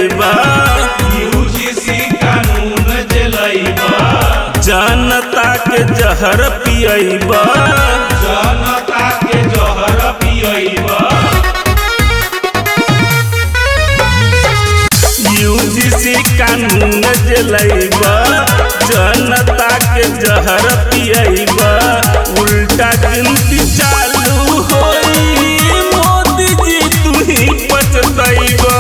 जलैबा UGC कानून जलैबा जनता के जहर पियैबा जनता के जहर पियैबा यूजीसी कानून जलैबा जनता के जहर पियैबा उल्टा गिनती चालू होई मोदी जी तू ही पछतैबा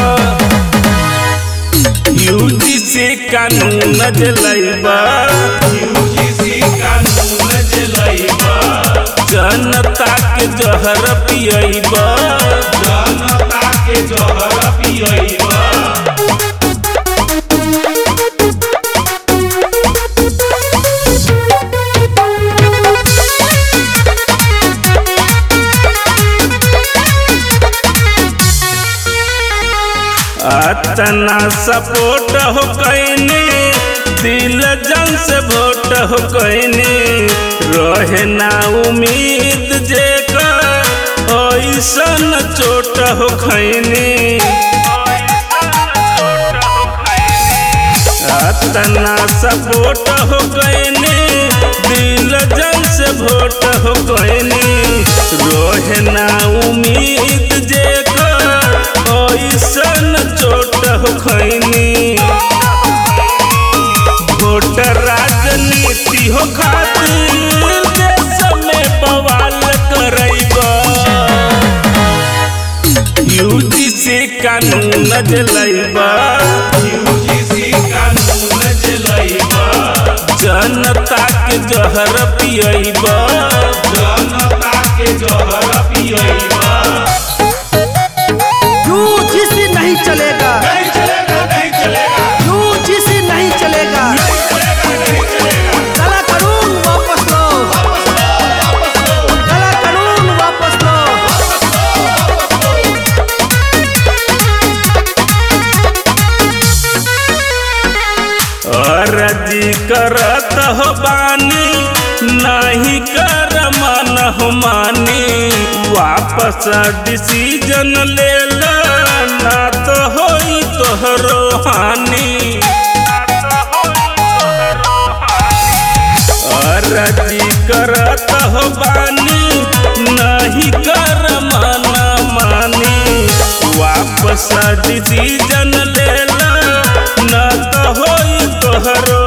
यूजीसी कानून जलैबा यूजीसी कानून जलैबा जनता के जहर पियैबा जनता के जहर पियैबा अतना सपोर्ट हो कैनी दिल जन से वोट हो कैनी रहे ना उम्मीद जे ऐसन चोट हो खैनी अतना सपोर्ट हो कैनी दिल जन से वोट हो कैनी रहे ना उम्मीद जे ऐसन चोट हो खैनी वोट राजनीति हो खातिर देश में बवाल करैबा यूजीसी कानून जलैबा यूजीसी कानून जलैबा जनता के जहर पियैबा जनता के जहर पियैबा यूजीसी नहीं चलेगा नहीं चलेगा नहीं चलेगा यूजीसी नहीं चलेगा नहीं चलेगा नहीं चलेगा काला कानून वापस लो काला कानून वापस लो अर्जी करत हो बानी नहीं कर मन हो मानी वापस डिसीजन ले ला ना तो होई तोहरो हानि अर्जी करत हो बानी नहीं कर मन मानी वापस डिसीजन ले ला ना तो होई तोहरो